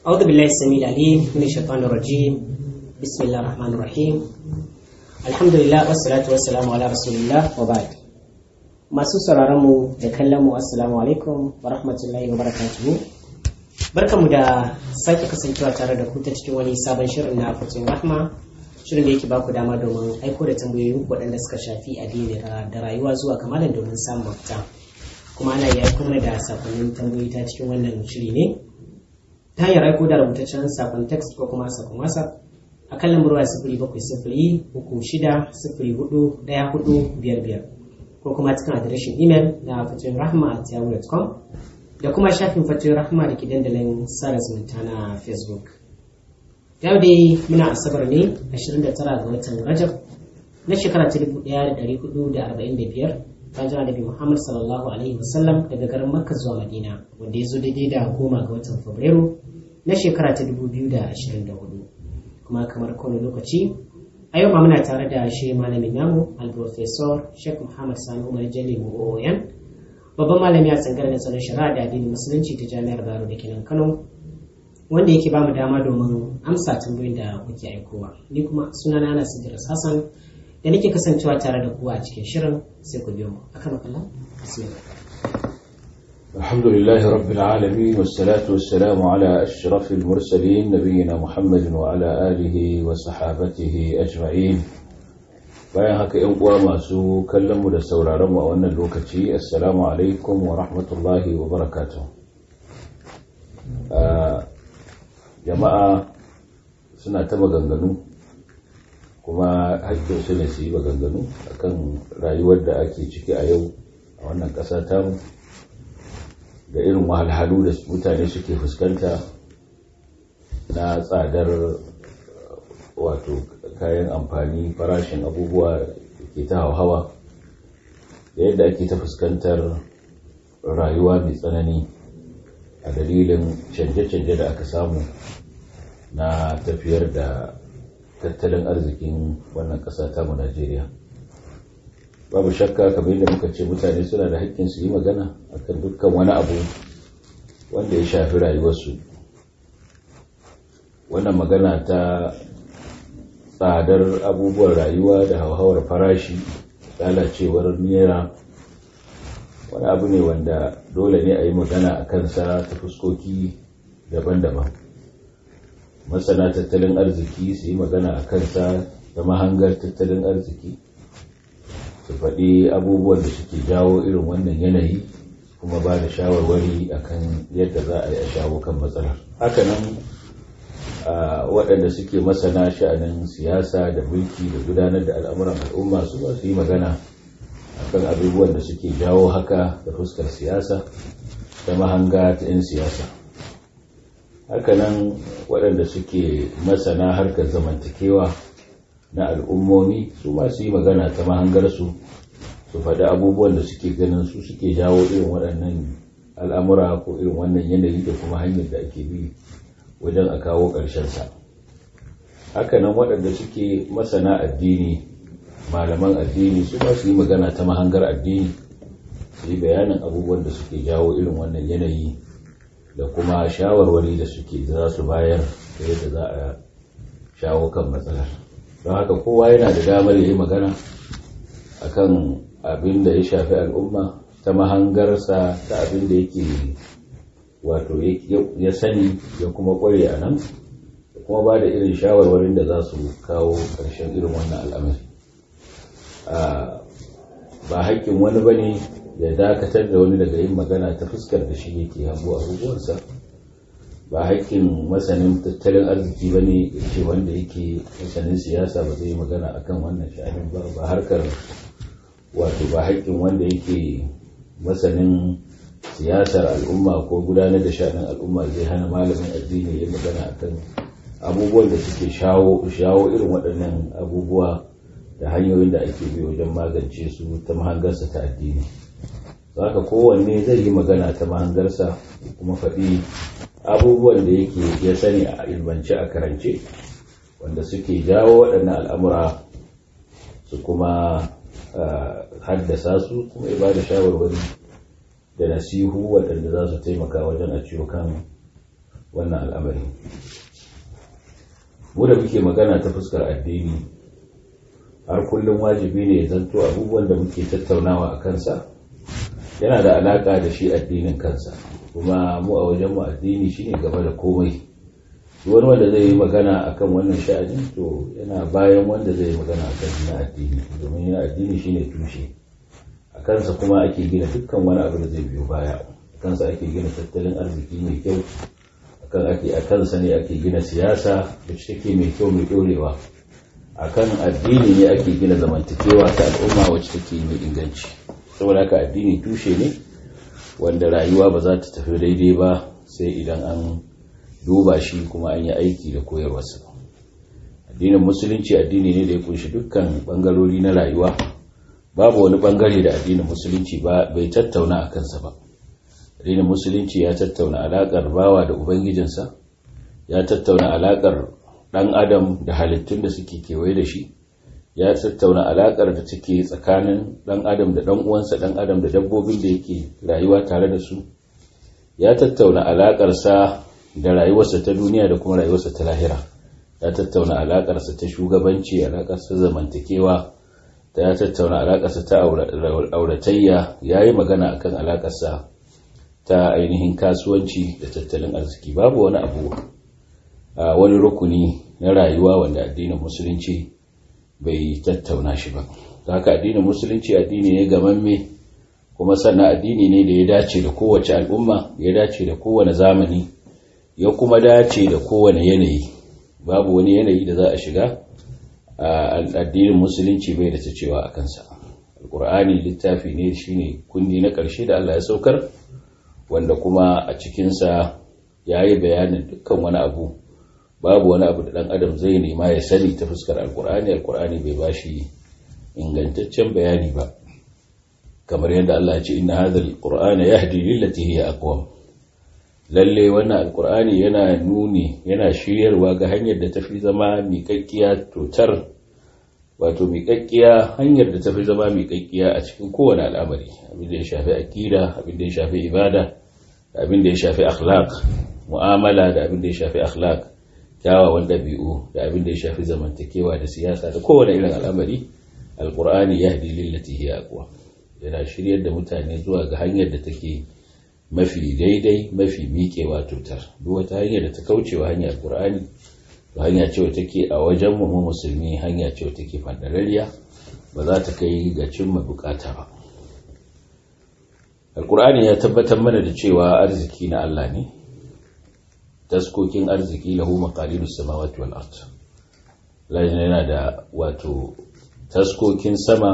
أعوذ بالله السميع العليم من الشيطان الرجيم بسم الله الرحمن الرحيم الحمد لله والصلاة والسلام على رسول الله وبعد masu sauraron mu da kallon mu assalamu alaikum wa rahmatullahi wa barakatuhu barkamu da sake kasancewa tare da ku ta cikin wani sabon shirin na fatin rahma shirin da yake baku dama domin aiko da tambayoyi waɗanda suka shafi addini da rayuwa zuwa kamalan domin samun mafita kuma ana iya aiko mana da sakonnin tambayoyi ta cikin wannan shiri ne ta hanyar aiko da rubutaccen sakon text ko kuma sakon whatsapp a kan lambar waya sifiri bakwai sifiri uku shida sifiri hudu ɗaya hudu biyar biyar ko kuma cikin adireshin imel na fatin rahma at yahoo.com da kuma shafin fatin rahma da ke dandalin sada zumunta na facebook yau dai muna asabar ne 29 ga watan rajab na shekara ta 1445 bayan jana nabi muhammad sallallahu alaihi wasallam daga garin makka zuwa madina wanda ya zo daidai da goma ga watan fabrairu na shekara ta 2024 kuma kamar kowane lokaci a yau ma muna tare da shi malamin namu al-professor sheikh muhammad sani umar jalli mu'oyan babban malami a tsangar da tsaron shari'a da addinin musulunci ta jami'ar baro da kenan kano wanda yake ba mu dama domin amsa tambayoyin da kuke aikowa ni kuma sunana ana sidiras hassan da nake kasancewa tare da kuwa a cikin shirin sai ku biyo mu akan makalla bismillah الحمد لله رب العالمين والصلاة والسلام على أشرف المرسلين نبينا محمد وعلى آله وصحابته أجمعين bayan haka ‘yan uwa masu kallonmu da sauraronmu a wannan lokaci assalamu alaikum wa rahmatullahi wa barakatuh jama'a suna ta maganganu kuma haƙƙinsu ne su yi maganganu akan rayuwar da ake ciki a yau a wannan ƙasa tamu da irin wahalhalu da mutane suke fuskanta na tsadar wato kayan amfani farashin abubuwa da ke ta hauhawa da yadda ake ta fuskantar rayuwa mai tsanani a dalilin canje-canje da aka samu na tafiyar da tattalin arzikin wannan ƙasa tamu Najeriya. babu shakka kamar yadda muka ce mutane suna da haƙƙin su yi magana akan dukkan wani abu wanda ya shafi rayuwarsu wannan magana ta tsadar abubuwan rayuwa da hauhawar farashi lalacewar nera wani abu ne wanda dole ne a yi magana a kansa ta fuskoki daban-daban masana tattalin arziki su yi magana a kansa da mahangar tattalin arziki su faɗi abubuwan da suke jawo irin wannan yanayi kuma ba da shawarwari akan yadda za a yi a shawo kan matsalar hakanan waɗanda suke masana sha'anin siyasa da mulki da gudanar da al'amuran al'umma su ba su yi magana akan abubuwan da suke jawo haka da fuskar siyasa da mahanga ta 'yan siyasa hakanan waɗanda suke masana harkar zamantakewa na al'ummomi su masu yi magana ta mahangarsu su faɗi abubuwan da suke ganin su suke jawo irin waɗannan al'amura ko irin wannan yanayi da kuma hanyar da ake bi wajen a kawo ƙarshensa hakanan waɗanda suke masana addini malaman addini su ba su yi magana ta mahangar addini su yi bayanin abubuwan da suke jawo irin wannan yanayi da kuma shawarwari da suke za su bayar da yadda za a shawo kan matsalar don haka kowa yana da damar ya yi magana akan abin da ya shafi al'umma ta mahangarsa ta abin da yake wato ya sani ya kuma kware a nan da kuma ba da irin shawarwarin da za su kawo ƙarshen irin wannan al'amari ba haƙƙin wani ba ne ya dakatar da wani daga yin magana ta fuskar da shi yake hango abubuwansa ba haƙƙin masanin tattalin arziki ba ne ce wanda yake masanin siyasa ba zai magana akan wannan sha'anin ba ba harkar wato ba haƙƙin wanda yake masanin siyasar al'umma ko gudanar da sha'anin al'umma zai hana malamin addini ya magana akan abubuwan da suke shawo shawo irin waɗannan abubuwa da hanyoyin da ake bi wajen magance su ta mahangarsa ta addini haka kowanne zai yi magana ta mahangarsa kuma faɗi abubuwan da yake ya sani a ilmance a karance wanda suke jawo waɗannan al'amura su kuma haddasa su kuma ya ba da shawarwari da nasihu waɗanda za su taimaka wajen a ciwo kan wannan al'amari mu da muke magana ta fuskar addini har kullum wajibi ne ya zanto abubuwan da muke tattaunawa a kansa yana da alaka da shi addinin kansa kuma mu a wajen mu addini shine gaba da komai wani wanda zai yi magana akan wannan sha'anin to yana bayan wanda zai yi magana akan na addini domin yana addini shine tushe a kansa kuma ake gina dukkan wani abu da zai biyo baya a kansa ake gina tattalin arziki mai kyau akan ake a kansa ne ake gina siyasa da take mai kyau mai dorewa akan addini ne ake gina zamantakewa ta al'umma wacce take mai inganci saboda haka addini tushe ne wanda rayuwa ba za ta tafi daidai ba sai idan an duba shi kuma an yi aiki da koyarwarsa addinin musulunci addini ne da ya kunshi dukkan bangarori na rayuwa babu wani bangare da addinin musulunci ba bai tattauna a kansa ba addinin musulunci ya tattauna alakar bawa da ubangijinsa ya tattauna alakar dan adam da halittun da suke kewaye da shi ya tattauna alakar da take tsakanin dan adam da dan uwansa dan adam da dabbobin da yake rayuwa tare da su ya tattauna alakarsa da rayuwarsa ta duniya da kuma rayuwarsa ta lahira ya tattauna alakarsa ta shugabanci alakarsa zamantakewa ta ya tattauna alakarsa ta auratayya ya yi magana akan alakarsa ta ainihin kasuwanci da tattalin arziki babu wani abu a wani rukuni na rayuwa wanda addinin musulunci bai tattauna shi ba haka addinin musulunci addini ne gamamme kuma sannan addini ne da ya dace da kowace al'umma ya dace da kowane zamani ya kuma dace da kowane yanayi babu wani yanayi da za a shiga addinin musulunci bai da ta cewa a kansa alkur'ani littafi ne shine kundi na ƙarshe da Allah ya saukar wanda kuma a cikinsa ya yi bayanin dukkan wani abu babu wani abu da ɗan adam zai nema ya sani ta fuskar alkur'ani alkur'ani bai ba shi ingantaccen bayani ba kamar yadda Allah ya ce inna hadha alqur'ana yahdi lillati hiya aqwam lalle wannan alqur'ani yana nuni yana shiryarwa ga hanyar da tafi zama miƙaƙƙiya totar wato miƙaƙƙiya hanyar da tafi zama miƙaƙƙiya a cikin kowane al'amari abin da ya shafi aqida abin da ya shafi ibada da abin da ya shafi akhlaq mu'amala da abin da ya shafi akhlaq kyawawan dabi'u da abin da ya shafi zamantakewa da siyasa da kowane irin al'amari alqur'ani yahdi lillati hiya aqwam yana shiryar da mutane zuwa ga hanyar da take mafi daidai mafi miƙewa tutar duk wata hanyar da ta kaucewa hanyar qur'ani to hanya ce take a wajen mu musulmi hanya ce take fandarariya ba za ta kai ga cimma bukata ba alqur'ani ya tabbatar mana da cewa arziki na Allah ne taskokin arziki lahu maqalidus samawati wal ard yana da wato taskokin sama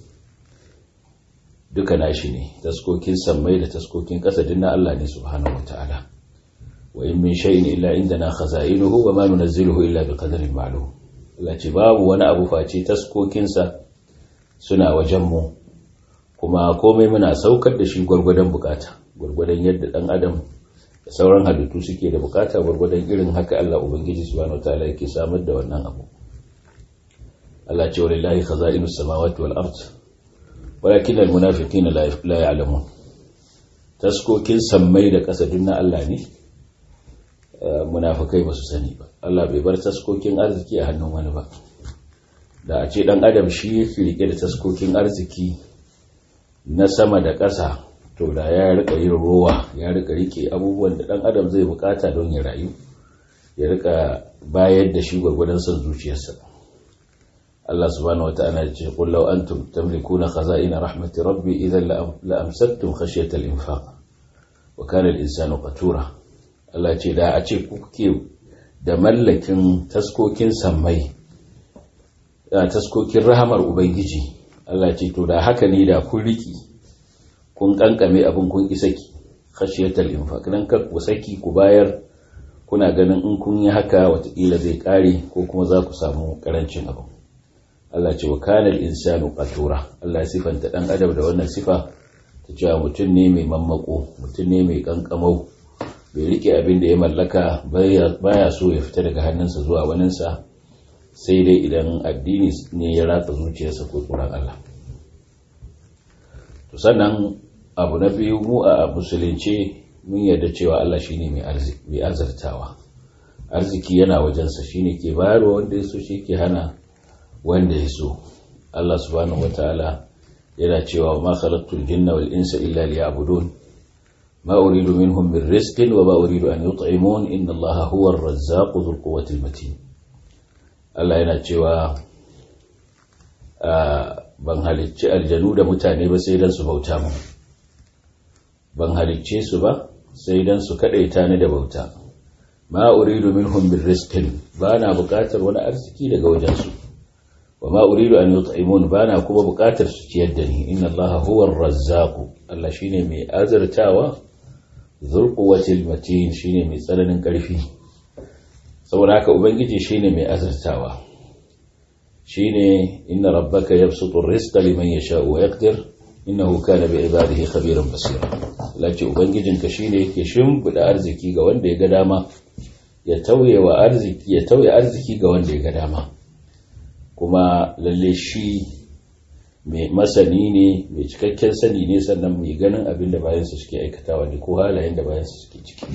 duka nashi ne taskokin sammai da taskokin ƙasa din na Allah ne subhanahu wataala wa in min shay'in illa indana khaza'inuhu wa ma nunazziluhu illa biqadarin ma'lum Allah ce babu wani abu face taskokin sa suna wajen mu kuma komai muna saukar da shi gwargwadon bukata gwargwadon yadda dan adam da sauran halittu suke da bukata gwargwadon irin haka Allah ubangiji subhanahu wataala yake samar da wannan abu Allah ce walillahi khaza'inus samawati wal ard walakin almunafiqina la ya'lamun taskokin sammai da ƙasa na Allah ne munafikai ba su sani ba Allah bai bar taskokin arziki a hannun wani ba da a ce dan adam shi yake rike da taskokin arziki na sama da ƙasa to da ya rika yin rowa ya rika rike abubuwan da dan adam zai bukata don ya rayu ya rika bayar da shi gwargwadon son zuciyarsa Allah subhanahu wata'ala ya ce qul law antum tamlikuna khaza'ina rahmati rabbi idhan la amsaktum khashyata al-infaq wa kana al-insanu qatura Allah ce da a ce kuke da mallakin taskokin sammai da taskokin rahamar ubangiji Allah ce to da haka ne da kun riki kun kankame abin kun isaki khashyata al-infaq dan kar ku saki ku bayar kuna ganin in kun yi haka watakila zai kare ko kuma za ku samu karancin abu Allah ce wa kana al-insanu qatura Allah ya sifanta dan adam da wannan sifa ta cewa mutum ne mai mammako mutum ne mai kankamau bai rike abin da ya mallaka baya so ya fita daga hannunsa zuwa waninsa sai dai idan addini ne ya ratsa zuciyarsa ko tsoron Allah to sannan abu na biyu mu a musulunce mun yarda cewa Allah shine mai arziki mai azartawa arziki yana wajensa shine ke bayarwa wanda ya so shi ke hana wanda ya so Allah subhanahu wataala yana cewa ma khalaqtul jinna wal insa illa liya'budun ma uridu minhum min rizqin wa ma uridu an yut'imun inna Allaha huwa ar-razzaqu dhul quwwati matin Allah yana cewa ban halicci aljanu da mutane ba sai dan su bauta mu ban halicce su ba sai dan su kadaita ni da bauta ma uridu minhum min rizqin bana bukatar wani arziki daga wajensu wa ma uridu an yut'imun bana kuma bukatar su ciyar da ni inna allaha huwa ar-razzaq Allah shine mai azurtawa zul quwwatil matin shine mai tsananin karfi saboda haka ubangiji shine mai azurtawa shine inna rabbaka yabsutu ar-rizqa liman yasha'u wa yaqdir innahu kana bi ibadihi khabiran basira lace ubangijinka shine yake shimfida arziki ga wanda ya ga dama ya tauye wa arziki ya tauye arziki ga wanda ya ga dama kuma lalle shi mai masani ne mai cikakken sani ne sannan mai ganin abin da bayansu suke aikatawa ne ko halayen da bayansu suke ciki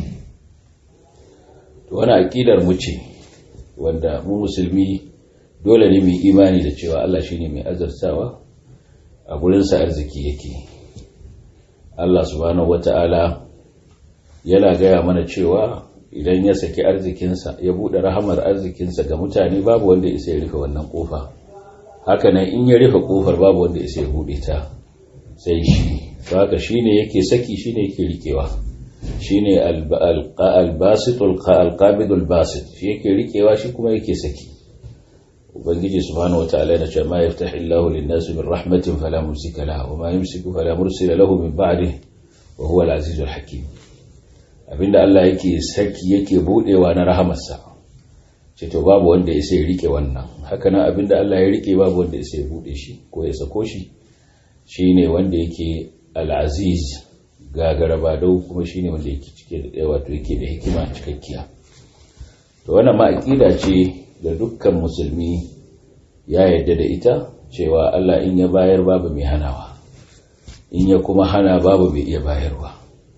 to wani aƙidar mu ce wanda mu musulmi dole ne mai imani da cewa Allah shine mai azartawa a gurinsa arziki yake Allah subhanahu wata'ala yana gaya mana cewa idan ya saki arzikinsa ya buɗe rahamar arzikinsa ga mutane babu wanda isa ya rufe wannan ƙofa hakanan in ya rufe ƙofar babu wanda isa ya buɗe ta sai shi haka shi ne yake saki shi ne yake rikewa shi ne albasitul alqabidul basit shi yake rikewa shi kuma yake saki ubangiji subhanahu wataala yana cewa ma yaftahu Allahu lin-nasi min rahmatin fala mumsika laha wa ma yumsiku fala mursila lahu min ba'dihi wa huwa al-azizul hakim abinda Allah yake saki yake budewa na rahamarsa ce to babu wanda ya sai rike wannan haka nan abinda Allah ya rike babu wanda ya sai bude shi ko ya sako shi shine wanda yake al-aziz gagaraba dau kuma shine wanda yake cike da wato yake da hikima cikakkiya to wannan ma aqida ce da dukkan musulmi ya yarda da ita cewa Allah in ya bayar babu mai hanawa in ya kuma hana babu mai iya bayarwa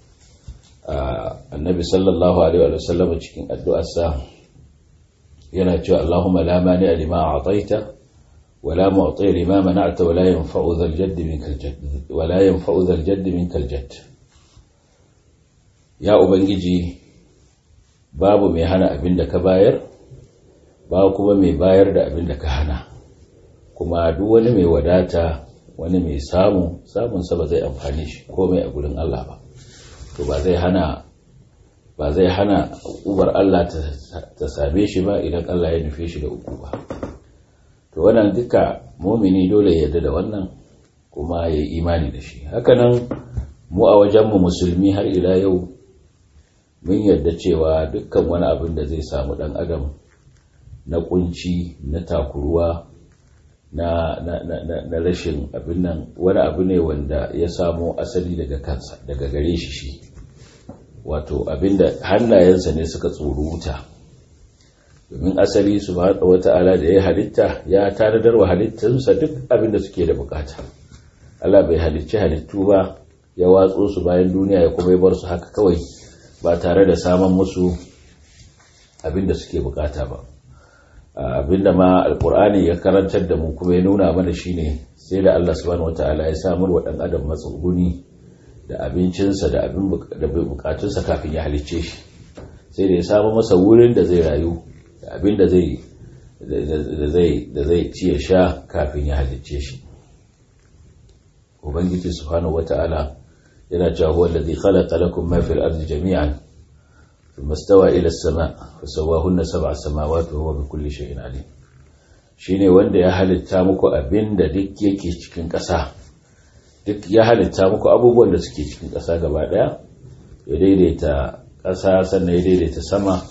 annabi sallallahu alaihi wa sallam cikin addu'arsa yana cewa Allahumma la mani lima a'taita wa la mu'ti lima mana'ta wa la yanfa'u dhal jadd minkal jadd wa la yanfa'u dhal jadd minkal jadd ya ubangiji babu mai hana abin da ka bayar ba kuma mai bayar da abin da ka hana kuma duk wani mai wadata wani mai samu samunsa ba zai amfani shi komai a gurin Allah ba to ba zai hana ba zai hana ubar Allah ta same shi ba idan Allah ya nufe shi da uku ba to wannan duka mumini dole ya yarda da wannan kuma ya yi imani da shi hakanan mu a wajenmu musulmi har ila yau mun yarda cewa dukkan wani abin da zai samu dan adam na kunci na takuruwa na, na, na, na, rashin abin nan wani abu ne wanda ya samo asali daga kansa daga gare shi shi wato abinda hannayensa ne suka tsoro wuta domin asali su wata ala da ya halitta ya tanadar wa halittarsa duk abinda suke da bukata Allah bai halicci halittu ba ya watso su bayan duniya ya kuma bar su haka kawai ba tare da saman musu abinda suke bukata ba abinda ma alkur'ani ya karantar da mu kuma ya nuna mana shine sai da Allah subhanahu wataala ya samar wa dan adam matsuguni da abincinsa da abin da bukatunsa kafin ya halicce shi sai da ya samu masa wurin da zai rayu da abin da zai da zai ci ya sha kafin ya halicce shi ubangiji subhanahu wata'ala yana cewa huwa allazi khalaqa lakum ma fil ardi jami'an thumma stawa ila as-sama' fa sawwahunna sab'a samawati wa huwa bi kulli shay'in alim shine wanda ya halitta muku abin da duk yake cikin ƙasa duk ya halitta muku abubuwan da suke cikin ƙasa gaba ɗaya ya daidaita ƙasa sannan ya daidaita sama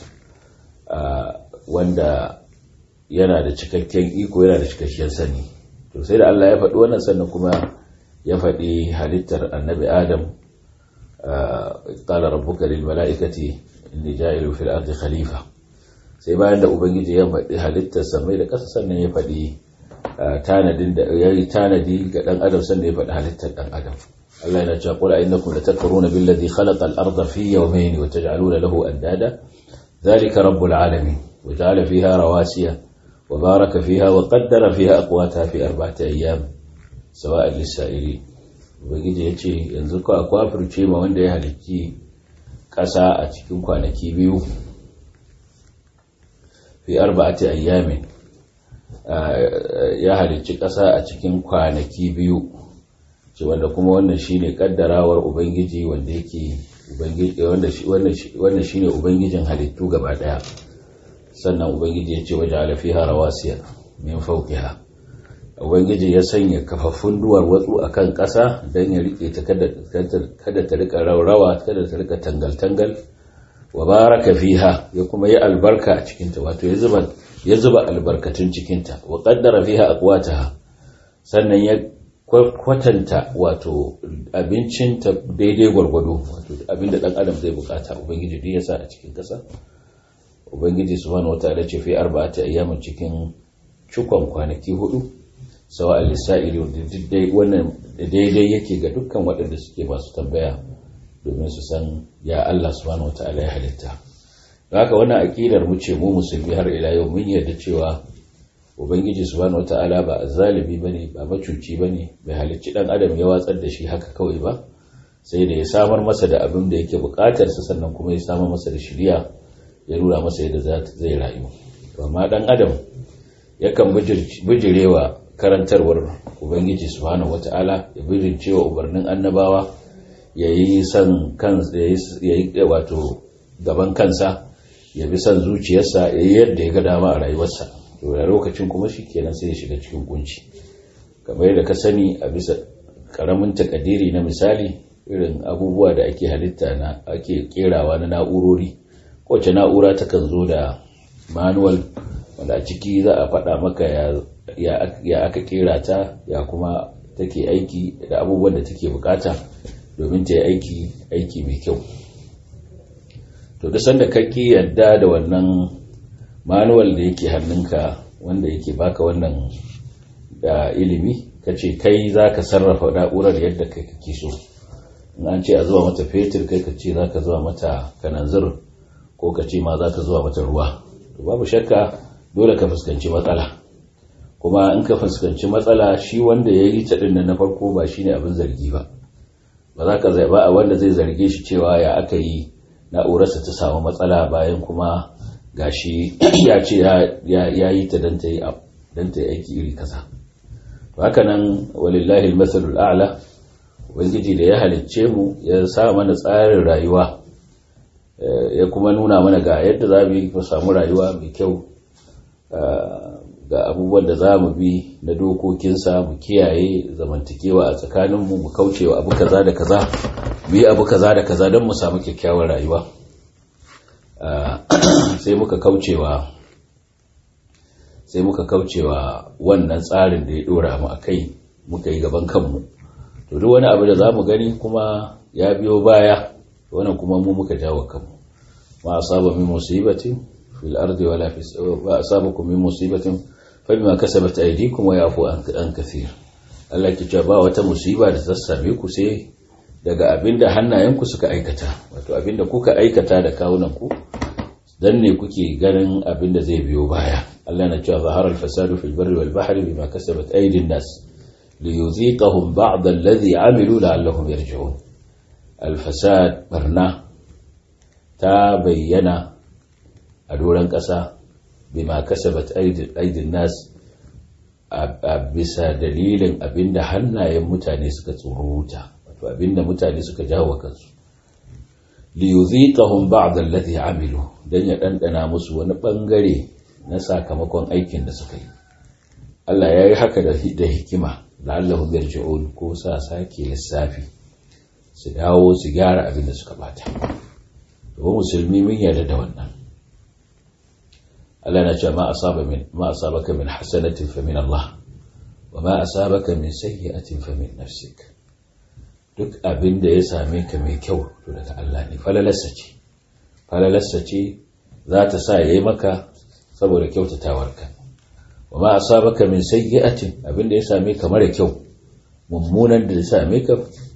wanda yana da cikakken iko yana da cikakken sani to sai da Allah ya faɗi wannan sannan kuma ya faɗi halittar annabi adam qala rabbuka lil mala'ikati inni ja'ilu fil ardi khalifa sai bayan da ubangiji ya faɗi halittar samai da ƙasa sannan ya faɗi tanadin da ya yi tanadi ga ɗan adam sannan ya faɗi halittar ɗan adam Allah yana cewa qul innakum latakfuruna billadhi khalaqa al-ardha fi yawmayn wa taj'aluna lahu andada dhalika rabbul alamin wa ja'ala fiha rawasiya wa baraka fiha wa qaddara fiha aqwataha fi arba'ati ayyam sawa'an lis-sa'ilin ubangiji yace yanzu ko akwai furce ma wanda ya halicci ƙasa a cikin kwanaki biyu fi arba'ati ayyamin ya halicci ƙasa a cikin kwanaki biyu ce wanda kuma wannan shine kaddarawar ubangiji wanda yake ubangiji wanda shine ubangijin halittu gaba daya sannan ubangiji ya ce waje alafiha rawasiya min fawqiha ubangiji ya sanya kafaffun duwar watsu akan ƙasa don ya rike ta kada ta rika raurawa kada ta rika tangal-tangal wa baraka fiha ya kuma yi albarka a cikinta wato ya zuba ya zuba albarkatun cikinta wa qaddara fiha aqwataha sannan ya kwatanta wato abincinta daidai gwargwado wato abinda dan adam zai bukata ubangiji duk ya sa a cikin kasa ubangiji subhanahu wataala ce fi arba'ati ayyamin cikin cikon kwanaki hudu sawa al-lisa'ili wannan daidai yake ga dukkan waɗanda suke masu tambaya domin su san ya Allah subhanahu wataala ya halitta haka wannan aqidar mu ce mu musulmi har ila yau mun yarda cewa ubangiji subhanahu wataala ba azzalimi bane ba macuci bane bai halicci dan adam ya watsar da shi haka kawai ba sai da ya samar masa da abin da yake bukatar sa sannan kuma ya samar masa da shiriya ya nuna masa yadda zai rayu amma dan adam yakan bijirewa karantarwar ubangiji subhanahu wataala ya bijircewa umarnin annabawa ya yi san kansa ya yi wato gaban kansa ya bi san zuciyarsa ya yi yadda ya ga dama a rayuwarsa to da lokacin kuma shi kenan sai ya shiga cikin kunci kamar yadda ka sani a bisa karamin takadiri na misali irin abubuwa da ake halitta na ake kerawa na na'urori kowace na'ura takan zo da manual wanda a ciki za a faɗa maka ya aka kera ta ya kuma take aiki da abubuwan da take bukata domin ta yi aiki aiki mai kyau to duk sanda kake yadda da wannan manual da yake hannunka wanda yake baka wannan da ilimi ka ce kai za ka sarrafa na'urar yadda kai kake so in an ce a zuwa mata fetur kai ka ce za ka zuwa mata kananzir ko ka ce ma za ka zuwa mata ruwa to babu shakka dole ka fuskanci matsala kuma in ka fuskanci matsala shi wanda ya yi ta ɗin na farko ba shi ne abin zargi ba ba za ka zaɓa a wanda zai zarge shi cewa ya aka yi na'urarsa ta samu matsala bayan kuma gashi ya ce ya yi ta don ta yi aiki iri kasa to haka nan walillahi almasalul a'la ubangiji da ya halicce mu ya sa mana tsarin rayuwa ya kuma nuna mana ga yadda za mu yi samu rayuwa mai kyau ga abubuwan da za mu bi na dokokinsa mu kiyaye zamantakewa a tsakaninmu mu kaucewa abu kaza da kaza mu yi abu kaza da kaza don mu samu kyakkyawar rayuwa sai muka kaucewa sai muka kaucewa wannan tsarin da ya dora mu a kai muka yi gaban kanmu to duk wani abu da za mu gani kuma ya biyo baya wannan kuma mu muka jawo kanmu ma asaba min musibatin fil ardi wala fi wa asabakum min musibatin fa bima kasabat aydikum wa yafu an kathir Allah ke cewa ba wata musiba da ta same ku sai daga abinda hannayenku suka aikata wato abinda kuka aikata da kawunanku dan ne kuke ganin abinda zai biyo baya Allah na cewa zahara al-fasadu fil barri wal bahri bima kasabat aydin nas liyuziqahum ba'd alladhi amilu la'allahum yarji'un al-fasad barna ta bayyana a doran kasa bima kasabat aydin nas a bisa dalilin abinda hannayen mutane suka tsoruta wato abinda mutane suka jawo kansu liyuziqahum ba'd alladhi amilu dan ya dandana musu wani bangare na sakamakon aikin da suka yi Allah ya yi haka da hikima la'allahum yarji'un ko sa sake lissafi su dawo su gyara abin da suka bata to musulmi mun yarda da wannan Allah na ce ma asaba min ma asabaka min hasanatin fa min Allah wa ma asabaka min sayyi'atin fa min nafsik duk abin da ya same ka mai kyau to daga Allah ne falalarsa ce falalarsa ce za ta sa yayi maka saboda kyautatawarka wa ma asabaka min sayyi'atin abin da ya same ka mara kyau mummunan da ya same ka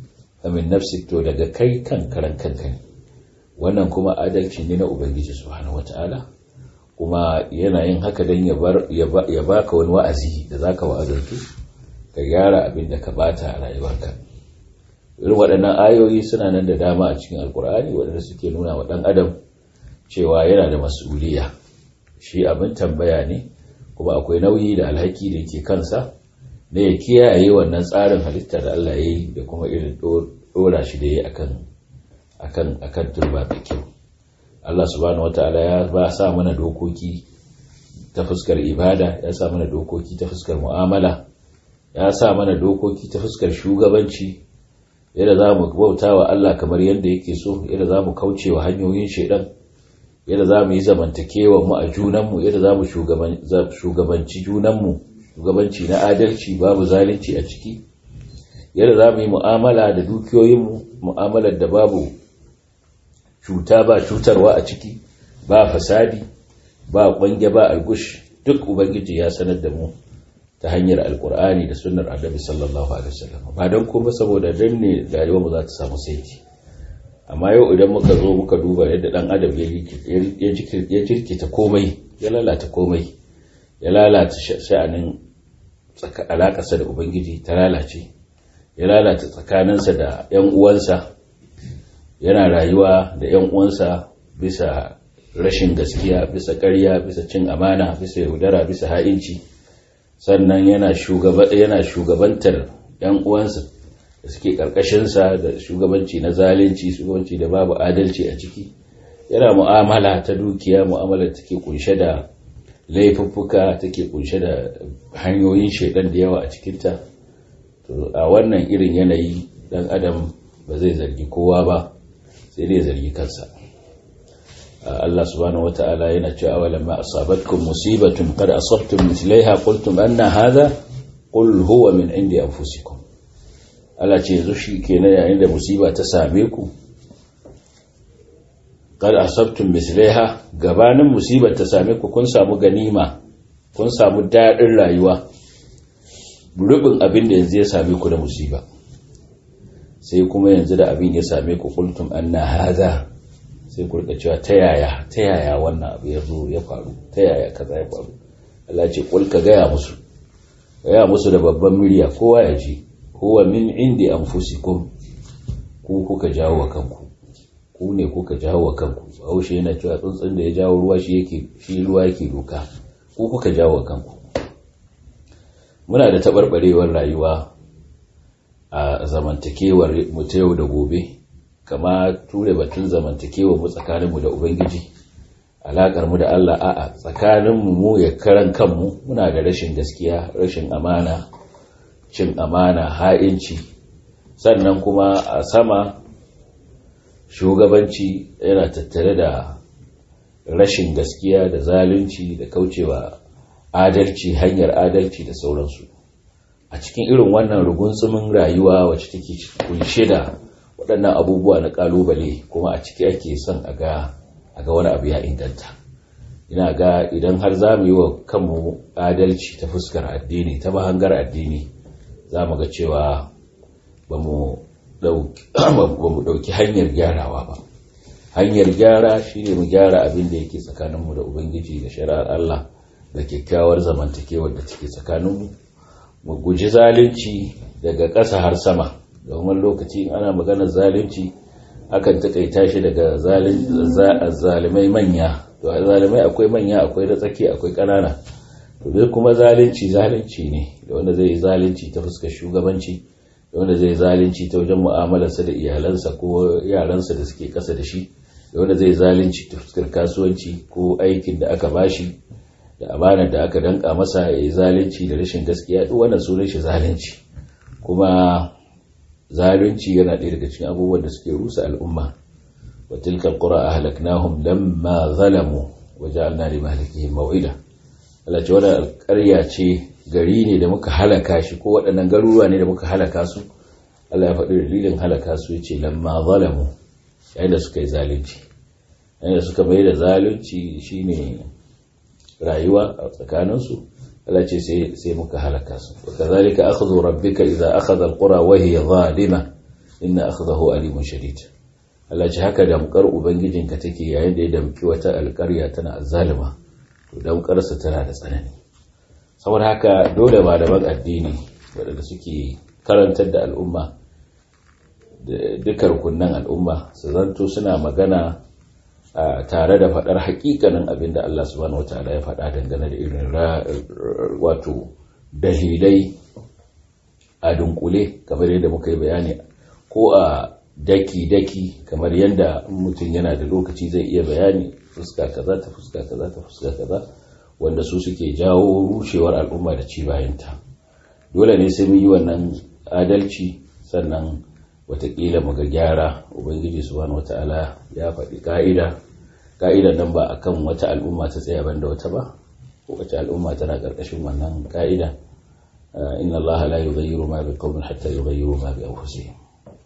min nafsik to daga kai kan karan kanka ne wannan kuma adalci ne na ubangiji subhanahu wataala kuma yana yin haka don ya baka wani wa'azi da zaka wa'azantu ka gyara abin da ka bata a rayuwarka irin waɗannan ayoyi suna nan da dama a cikin alkur'ani waɗanda suke nuna wa ɗan adam cewa yana da mas'uliya shi abin tambaya ne kuma akwai nauyi da alhaki da yake kansa na ya kiyaye wannan tsarin halitta da Allah ya yi da kuma irin ɗora shi da ya akan akan akan turba mai kyau Allah subhanahu wataala ya ba sa mana dokoki ta fuskar ibada ya sa mana dokoki ta fuskar mu'amala ya sa mana dokoki ta fuskar shugabanci yadda za mu bauta wa Allah kamar yadda yake so yadda za mu kauce wa hanyoyin shaidan yadda za mu yi zamantakewa mu a junanmu yadda za mu shugabanci junanmu shugabanci na adalci babu zalunci a ciki yadda za mu yi mu'amala da dukiyoyinmu mu'amalar da babu cuta ba cutarwa a ciki ba fasadi ba kwange ba algush duk ubangiji ya sanar da mu ta hanyar alkur'ani da sunnar annabi sallallahu alaihi wasallam ba don kuma saboda dan ne rayuwar mu za ta samu saiti amma yau idan muka zo muka duba yadda dan adam ya jirkita komai ya lalata komai ya lalata sha'anin alakarsa da ubangiji ta lalace ya lalata tsakaninsa da yan uwansa yana rayuwa da yan uwansa bisa rashin gaskiya bisa ƙarya bisa cin amana bisa yaudara bisa ha'inci sannan yana yana shugabantar yan uwansa da suke karkashinsa da shugabanci na zalunci shugabanci da babu adalci a ciki yana mu'amala ta dukiya mu'amala take kunshe da laifuffuka take kunshe da hanyoyin shaidan da yawa a cikinta to a wannan irin yanayi dan adam ba zai zargi kowa ba sai dai zargi kansa Allah subhanahu wata'ala yana cewa awalan ma asabatkum musibatun qad asabtum mithlaiha qultum anna hadha qul huwa min indi anfusikum Allah ce yanzu shi kenan yayin da musiba ta same ku qad asabtum mithlaiha gabanin musibar ta same ku kun samu ganima kun samu dadin rayuwa rubin abin da yanzu ya same ku da musiba sai kuma yanzu da abin ya same ku qultum anna hadha sai ku rika cewa ta yaya ta yaya wannan abu ya zo ya faru ta yaya kaza ya faru Allah ce kul ka gaya musu gaya musu da babban murya kowa ya ji huwa min indi anfusikum ku kuka jawo wa kanku ku ne kuka jawo wa kanku haushe yana cewa tsuntsun da ya jawo ruwa shi yake shi ruwa yake doka ku kuka jawo wa kanku muna da tabarbarewar rayuwa a zamantakewar mu ta yau da gobe kama ture batun zamantakewa mu tsakaninmu da ubangiji alakar mu da Allah a'a tsakaninmu mu ya karan kanmu muna da rashin gaskiya rashin amana cin amana ha'inci sannan kuma a sama shugabanci yana tattare da rashin gaskiya da zalunci da kaucewa adalci hanyar adalci da sauransu a cikin irin wannan rugunsumin rayuwa wacce take kunshe da waɗannan abubuwa na ƙalubale kuma a ciki ake son a ga wani abu ya inganta ina ga idan har za mu yi wa kanmu adalci ta fuskar addini ta mahangar addini za mu ga cewa ba mu ɗauki hanyar gyarawa ba hanyar gyara shi ne mu gyara abin da yake tsakaninmu da ubangiji da shari'ar allah da kyakkyawar zamantakewar da take tsakaninmu mu guji zalunci daga ƙasa har sama domin lokaci ana maganar zalunci akan taƙaita shi daga zalimai manya to zalimai akwai manya akwai da tsaki akwai ƙanana to duk kuma zalunci zalunci ne da wanda zai yi zalunci ta fuskar shugabanci da wanda zai yi zalunci ta wajen mu'amalarsa da iyalansa ko yaransa da suke ƙasa da shi da wanda zai zalunci ta fuskar kasuwanci ko aikin da aka bashi da amanar da aka danka masa ya yi zalunci da rashin gaskiya duk wannan sunan shi zalunci kuma zalunci yana ɗaya daga cikin abubuwan da suke rusa al'umma wa tilka alqura ahlaknahum lamma zalamu wa ja'alna li mahlikihim maw'ida Allah ce wannan alƙarya ce gari ne da muka halaka shi ko waɗannan garuruwa ne da muka halaka su Allah ya faɗi dalilin halaka su yace lamma zalamu yayin da suka yi zalunci yayin da suka mai da zalunci shine rayuwa a tsakaninsu Allah ce sai muka halaka su wa kazalika akhdhu rabbika idza akhadha alqura wa hiya zalima inna akhdahu alimun shadid Allah ce haka damkar ubangijinka take yayin da ya damki wata alƙarya tana azzalima to damkarsa tana da tsanani saboda haka dole malaman addini waɗanda suke karantar da al'umma da duka rukunan al'umma su zanto suna magana tare da faɗar hakikanin abin da Allah subhanahu wataala ya faɗa dangane da irin wato dalilai a dunkule kamar yadda muka yi bayani ko a daki-daki kamar yadda mutum yana da lokaci zai iya bayani fuska kaza ta fuska kaza ta fuska kaza wanda su suke jawo rushewar al'umma da ci bayanta dole ne sai mu yi wannan adalci sannan watakila mu ga gyara ubangiji subhanahu wata'ala ya faɗi ka'ida ka'ida nan ba akan wata al'umma ta tsaya banda wata ba ko wace al'umma tana ƙarƙashin wannan ka'ida inna allaha la yughayyiru ma biqawmin hatta yughayyiru ma bi anfusihim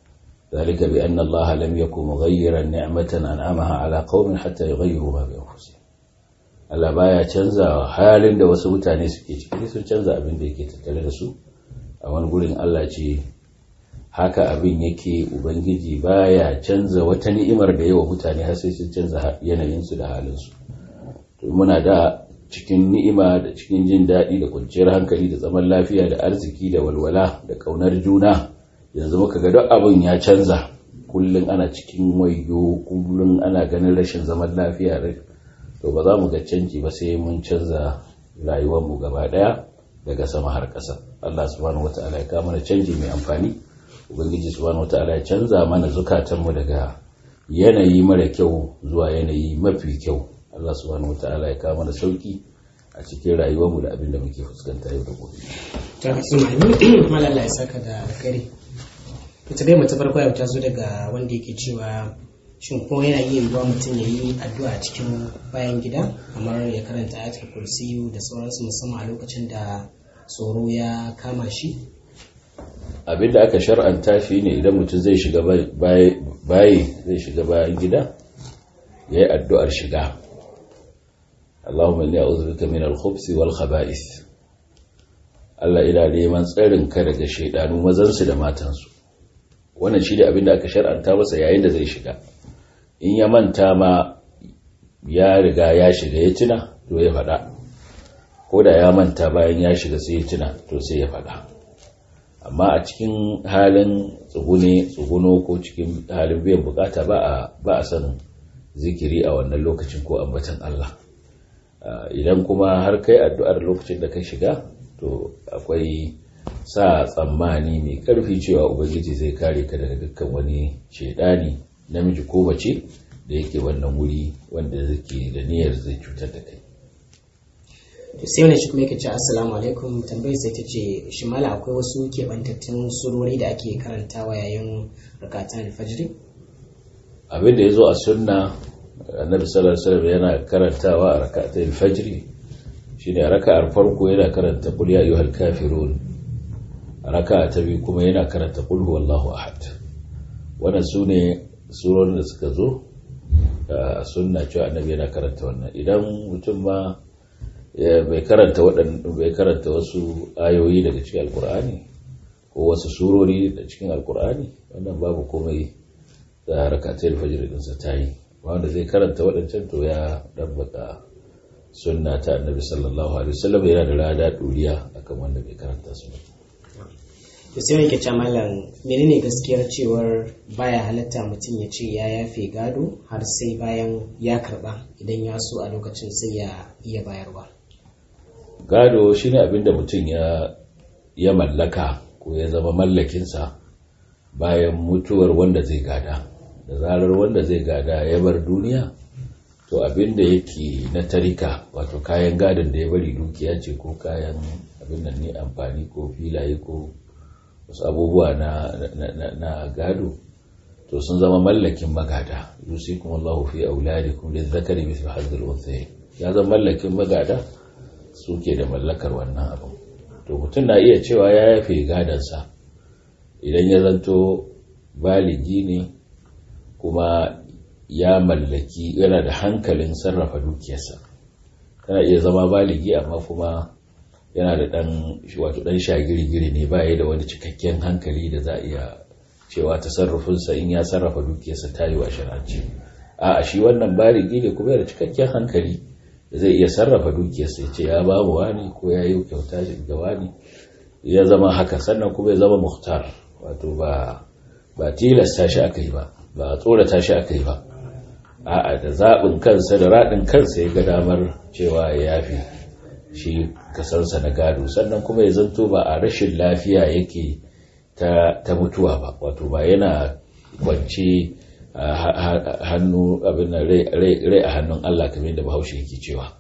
ذلك بأن الله لم يكن مغيرا نعمة أنعمها على قوم حتى يغيروا ما بأنفسهم Allah baya canza halin da wasu mutane suke ciki sun canza abin da yake tattare da su a wani gurin Allah ce haka abin yake ubangiji baya canza wata ni'imar da yawa mutane har sai sun canza yanayinsu da halinsu to muna da cikin ni'ima da cikin jin daɗi da kwanciyar hankali da zaman lafiya da arziki da walwala da ƙaunar juna yanzu muka ga duk abin ya canza kullum ana cikin wayo kullum ana ganin rashin zaman lafiya to ba za mu ga canji ba sai mun canza rayuwarmu gaba daya daga sama har ƙasa Allah subhanahu wata'ala ya kawo mana canji mai amfani ubangiji subhanahu wata'ala ya canza mana zukatanmu daga yanayi mara kyau zuwa yanayi mafi kyau Allah subhanahu wata'ala ya kawo mana sauki a cikin rayuwarmu da abin da muke fuskanta yau da gobe. Ta kasu ma'ani malalla ya saka da alkhairi. ita dai mata farko yau ta zo daga wanda yake cewa shin ko yana iya yiwuwa mutum ya yi addu'a cikin bayan gida kamar ya karanta ayatul kursiyu da sauransu musamman a lokacin da tsoro ya kama shi abin da aka shar'anta shi ne idan mutum zai shiga bayi zai shiga bayan gida ya yi addu'ar shiga Allahumma inni a'udhu bika min al-khubthi wal khaba'ith Allah ina neman tsarin ka daga shaidanu mazansu da matansu wannan shi da abin da aka shar'anta masa yayin da zai shiga in ya manta ma ya riga ya shiga ya tuna to ya faɗa ko da ya manta bayan ya shiga sai ya tuna to sai ya faɗa amma a cikin halin tsugune tsuguno ko cikin halin biyan bukata ba a ba a sanin zikiri a wannan lokacin ko ambatan Allah idan kuma har kai addu'ar lokacin da ka shiga to akwai sa tsammani mai karfi cewa ubangiji zai kare ka daga dukkan wani shaidani namiji ko mace da yake wannan wuri wanda zake da niyyar zai cutar da kai to sai wani shi kuma yake ce assalamu alaikum tambayar sai ta ce shi mala akwai wasu keɓantattun surori da ake karantawa yayin rakatan alfajiri abin da ya zo a sunna annabi sallallahu alaihi wasallam yana karantawa a rakatan alfajiri shine raka'ar farko yana karanta qul ya ayyuhal kafirun raka ta biyu kuma yana karanta qul huwallahu ahad wannan sune surorin da suka zo a sunna cewa annabi yana karanta wannan idan mutum ma bai karanta bai karanta wasu ayoyi daga cikin alkur'ani ko wasu surori da cikin alkur'ani wannan babu komai da rakatul fajr din sa tayi wanda zai karanta waɗancan to ya dabbaka sunna ta annabi sallallahu alaihi wasallam yana da rada duriya akan wanda bai karanta su ba to sai yake ce mallam menene gaskiyar cewar baya halatta mutum ya ce ya yafe gado har sai bayan ya karba idan ya so a lokacin sai ya iya bayarwa gado shine abinda mutum ya ya mallaka ko ya zama mallakinsa bayan mutuwar wanda zai gada da zarar wanda zai gada ya bar duniya to abinda yake na tarika wato kayan gadon da ya bari dukiya ce ko kayan abin nan ne amfani ko filaye ko wasu abubuwa na, na, gado to sun zama mallakin magada yusikum Allahu fi auladikum lizzakari mithlu hadhil unthayayn ya zama mallakin magada suke da mallakar wannan abu to mutum na iya cewa ya yafe gadansa idan ya zanto baligi ne kuma ya mallaki yana da hankalin sarrafa dukiyarsa kana iya zama baligi amma kuma yana da dan wato dan shagirgiri ne baya da wani cikakken hankali da za a iya cewa tasarrufinsa in ya sarrafa dukiyarsa ta yi wa shari'ance a shi wannan baligi ne kuma yana cikakken hankali da zai iya sarrafa dukiyarsa ya ce ya ba mu wani ko ya yi kyauta ga wani ya zama haka sannan kuma ya zama muhtar wato ba ba tilasta shi aka yi ba ba tsorata shi aka yi ba a'a da zaɓin kansa da raɗin kansa ya ga damar cewa ya yafi shi kasansa na gado sannan kuma ya zanto ba a rashin lafiya yake ta, ta mutuwa ba wato ba yana kwance hannu abin rai a hannun Allah kamar da bahaushe yake cewa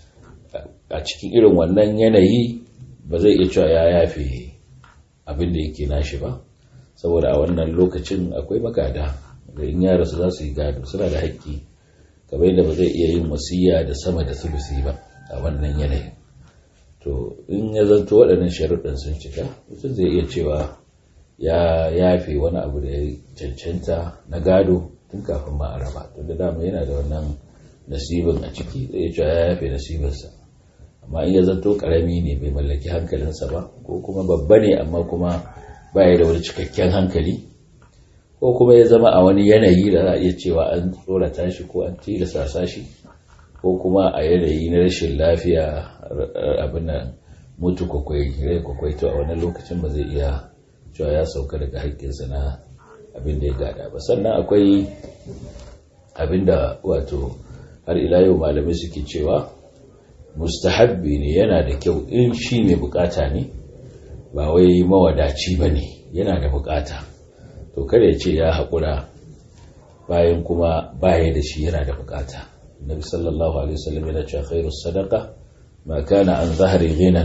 a cikin irin wannan yanayi ba zai iya cewa ya yafe abin da yake nashi ba saboda a wannan lokacin akwai magada da in yara su za su yi gado suna da haƙƙi kamar yadda ba zai iya yin wasiya da sama da sulusi ba a wannan yanayin to in ya zanto waɗannan sharuɗin sun cika mutum zai iya cewa ya yafe wani abu da ya cancanta na gado tun kafin ma a raba tun da dama yana da wannan nasibin a ciki zai iya cewa ya yafe nasibinsa amma in ya zanto ƙarami ne bai mallaki hankalinsa ba ko kuma babba ne amma kuma ba ya da wani cikakken hankali ko kuma ya zama a wani yanayi da za a iya cewa an tsorata shi ko an tilasta shi ko kuma a yanayi na rashin lafiya abin nan mutu kwakwai rai kwakwai to a wani lokacin ba zai iya cewa ya sauka daga haƙƙinsa na abin da ya gada ba sannan akwai abin da wato har ila yau malamai suke cewa mustahabbi ne yana da kyau in shi mai bukata ne ba wai mawadaci ba ne yana da bukata to kada ya ce ya haƙura bayan kuma baya da shi yana da bukata nabi sallallahu alaihi wasallam yana cewa khairus sadaqa ma kana an zahri ghinan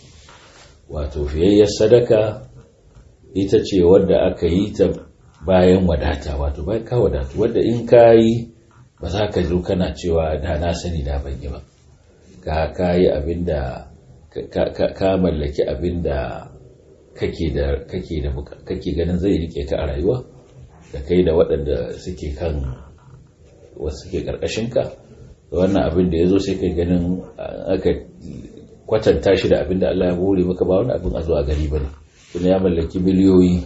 wato fiyayyar sadaka ita ce wadda aka yi ta bayan wadata wato bayan ka wadatu wadda in ka yi ba za ka zo kana cewa da na sani da ban yi ba ka ka yi abinda ka mallaki abinda kake da kake da kake ganin zai rike ka a rayuwa da kai da waɗanda suke kan wasu suke karkashin ka wannan abin da yazo sai kai ganin aka kwatanta shi da abin da Allah ya bore maka ba wani abin a zo a gari bane kuma ya mallaki miliyoyi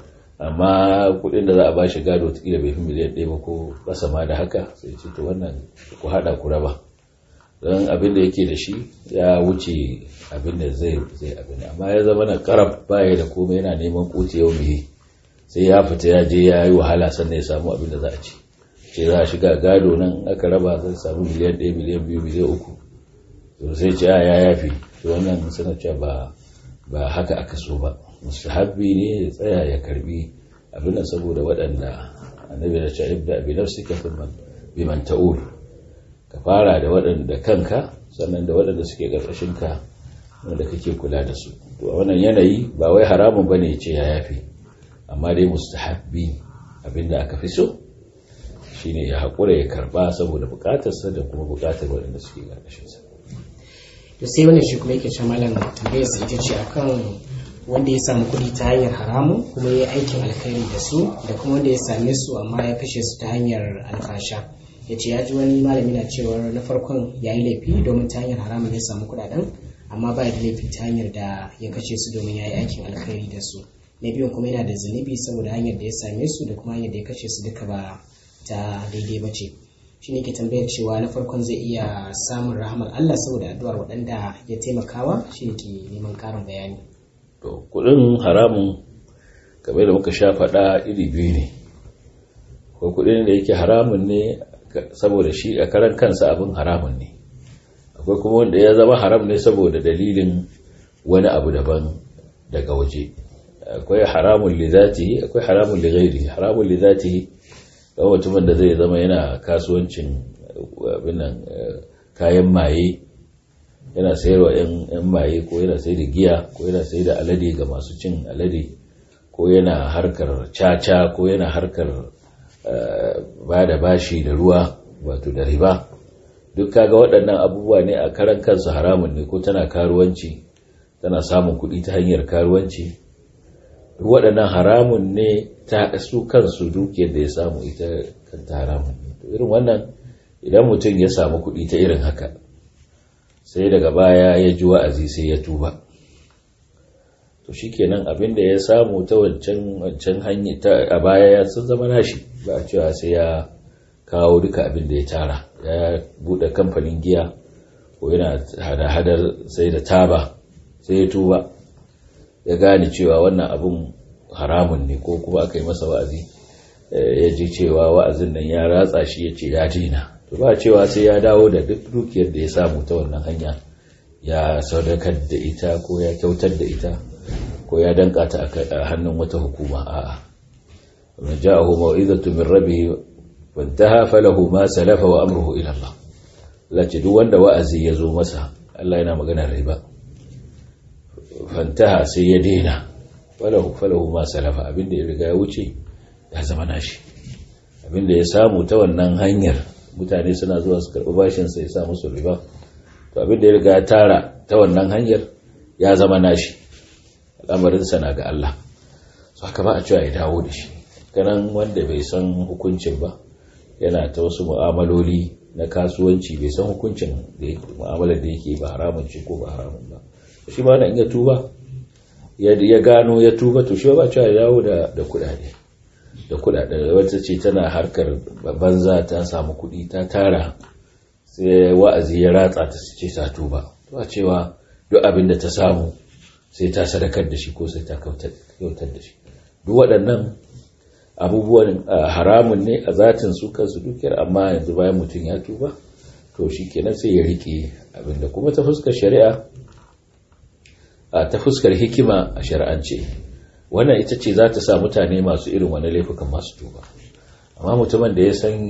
amma kuɗin da za a ba shi gado ta bai fi miliyan ɗaya ba ko ƙasa ma da haka sai ce to wannan ku haɗa ku raba don abin da yake da shi ya wuce abin da zai zai abin amma ya zama na karab baya da komai yana neman kuti yau mai sai ya fita ya je ya yi wahala sannan ya samu abin da za a ci ce za a shiga gado nan aka raba zai samu miliyan ɗaya miliyan biyu miliyan uku to sai ce ya yafi to wannan suna cewa ba ba haka aka so ba mustahabbi ne ya tsaya ya karbi abin nan saboda waɗanda annabi da ce ibda bi nafsika thumma biman ta'ul ka fara da waɗanda kanka sannan da waɗanda suke ka wanda kake kula da su to a wannan yanayi ba wai haramun bane ce ya yafi amma dai mustahabbi abinda aka fi so shine ya haƙura ya karba saboda buƙatarsa da kuma buƙatar waɗanda suke ƙarƙashinsa to sai wannan shi kuma yake ce malam tambayar sa ita ce akan wanda ya samu kuɗi ta hanyar haramun kuma ya yi aikin alkhairi da su da kuma wanda ya same su amma ya kashe su ta hanyar alfasha ya ce ya ji wani malami na cewar na farkon ya yi laifi domin ta hanyar haramun ya samu kuɗaɗen amma ba da laifi ta hanyar da ya kashe su domin ya yi aikin alkhairi da su na biyun kuma yana da zunubi saboda hanyar da ya same su da kuma hanyar da ya kashe su duka ba ta daidai ba ce shi ne ke tambayar cewa na farkon zai iya samun rahamar Allah saboda addu'ar waɗanda ya taimakawa shi ne ke neman ƙarin bayani to kuɗin haramun kamar da muka sha faɗa iri biyu ne ko kuɗin da yake haramun ne saboda shi a karan kansa abin haramun ne akwai kuma wanda ya zama haram ne saboda dalilin wani abu daban daga waje akwai haramun li zatihi akwai haramun li ghairihi haramun li zatihi ga mutumin da zai zama yana kasuwancin abinan kayan maye yana sayarwa yan maye ko yana sai da giya ko yana sai da alade ga masu cin alade ko yana harkar caca ko yana harkar ba da bashi da ruwa wato da riba duk kaga waɗannan abubuwa ne a karan kansu haramun ne ko tana karuwanci tana samun kuɗi ta hanyar karuwanci duk waɗannan haramun ne ta su kansu dukiyar da ya samu ita kanta haramun ne to irin wannan idan mutum ya samu kuɗi ta irin haka sai daga baya ya ji wa'azi sai ya tuba to shikenan abin da ya samu ta wancan wancan hanya ta a baya ya sun zama nashi ba a cewa sai ya kawo duka abin da ya tara ya bude kamfanin giya ko yana hada-hadar sai da taba sai ya tuba ya gane cewa wannan abin haramun ne ko kuma aka yi masa wa'azi ya ji cewa wa'azin nan ya ratsa shi ya ce ya dina to ba cewa sai ya dawo da duk dukiyar da ya samu ta wannan hanya ya sadakar da ita ko ya kyautar da ita ko ya danka ta a hannun wata hukuma a'a man ja'ahu mau'izatu min rabbih fantaha falahu ma salafa wa amruhu ila Allah lace duk wanda wa'azi ya zo masa Allah yana maganar riba fantaha sai ya daina falahu falahu ma salafa abinda ya riga ya wuce ya zama nashi abinda ya samu ta wannan hanyar mutane suna zuwa su karɓi bashin sai ya sa musu riba to abinda ya riga ya tara ta wannan hanyar ya zama nashi al'amarinsa na ga Allah so haka ba a cewa ya dawo da shi kanan wanda bai san hukuncin ba yana ta wasu mu'amaloli na kasuwanci bai san hukuncin da mu'amalar da yake ba haramun ce ko ba haramun ba shi ba na iya tuba ya gano ya tuba to shi ba cewa ya dawo da kudade da kudade wata ce tana harkar banza ta samu kudi ta tara sai wa'azi ya ratsa ta ce ta tuba to a cewa duk abin da ta samu sai ta sadakar da shi ko sai ta kautar da shi duk waɗannan abubuwan haramun ne a zatin su kansu dukiyar amma yanzu bayan mutum ya tuba to shi kenan sai ya rike abinda kuma ta fuskar shari'a a ta fuskar hikima a shari'ance wannan ita ce za ta sa mutane masu irin wani laifukan masu tuba amma mutumin da ya san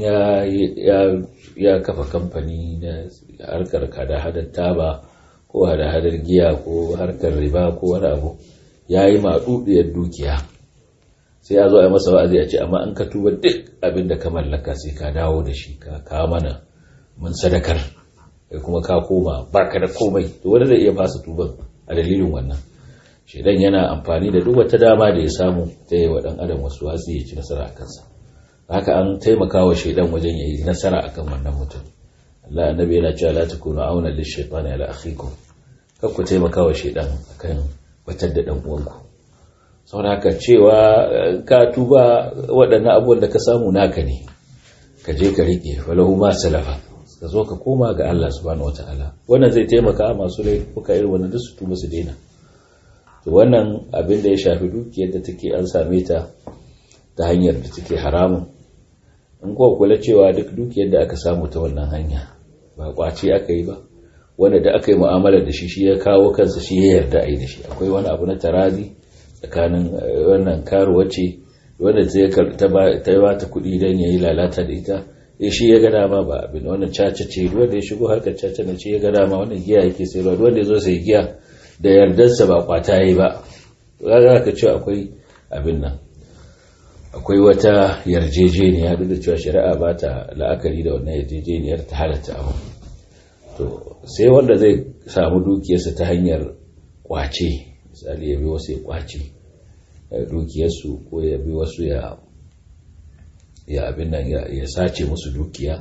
ya kafa kamfani na harkar kada hadar taba ko hada hadar giya ko harkar riba ko wani abu ya yi maɗuɗiyar dukiya sai ya zo a masa wa'azi a ce amma an ka tuba duk abin da ka mallaka sai ka dawo da shi ka kawo mana mun sadakar kai kuma ka koma baka da komai to wanda zai iya fasa tuban a dalilin wannan shedan yana amfani da duk wata dama da ya samu ta yi wa dan adam wasu wasu ya ci nasara a kansa haka an taimaka wa shedan wajen ya yi nasara akan wannan mutum Allah annabi yana cewa la takunu auna lish-shaytani ala akhikum kar ku taimaka wa shedan akan batar da dan uwanku saboda haka cewa ka tuba waɗannan abubuwan da ka samu naka ne ka je ka riƙe falahu ma salafa ka zo ka koma ga Allah subhanahu wataala wannan zai taimaka masu laifuka irin wannan duk su tuba su daina to wannan abin da ya shafi dukiyar da take an same ta ta hanyar da take haramun in kuwa kula cewa duk dukiyar da aka samu ta wannan hanya ba kwace aka yi ba wanda da aka yi mu'amala da shi shi ya kawo kansa shi ya yarda a yi da shi akwai wani abu na tarazi tsakanin wannan karuwa ce wanda ta ba ta kuɗi don ya yi lalata da ita ya shi ya gada ma ba abin wannan caca ce wanda ya shigo harkar caca na ce ya gada ma wannan giya yake sai ruwa wanda ya zo sai giya da yardarsa ba kwata ya yi ba za ka ce akwai abin nan akwai wata yarjejeniya duk da cewa shari'a ba ta la'akari da wannan yarjejeniyar ta halatta abu to sai wanda zai samu dukiyarsa ta hanyar kwace misali ya bi wasu ya kwace dukiyarsu ko ya bi wasu ya ya abin nan ya sace musu dukiya